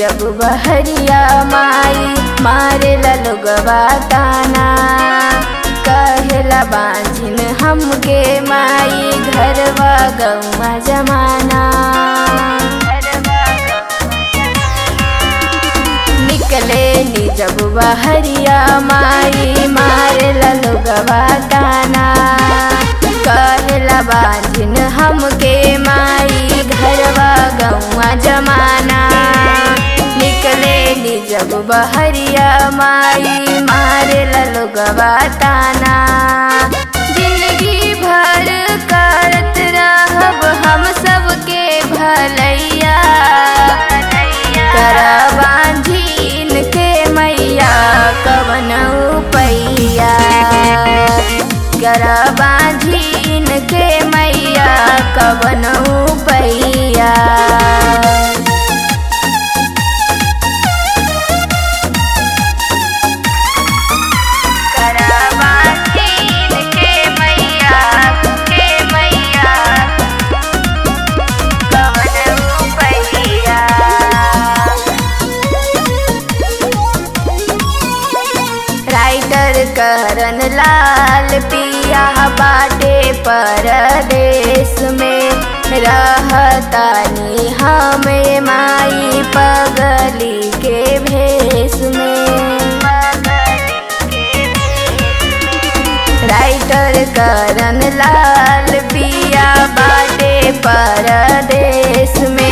जब बहरिया माई मारे लोगवा ताना कहेला बांझिन हमके माई घरवा गौवा जमाना निकले नी जब बहरिया माई मारे लोगवा ताना कहेला बांझिन हमके माई घरवा गौवा जमाना निकले नी जब बहरिया माई मारे लोगवा ताना जिंदगी भर करत रहब हम सबके भलैया करबांझीन के मैया कवन पैया करबांझीन के मैया कवन पैया करबांझीन के मैया के मैया कवन पैया राइटर करन लाल पिया बाटे परदेश में रहतानी हमें माई पगली के भेष में राइटर करन लाल पिया बाटे परदेश में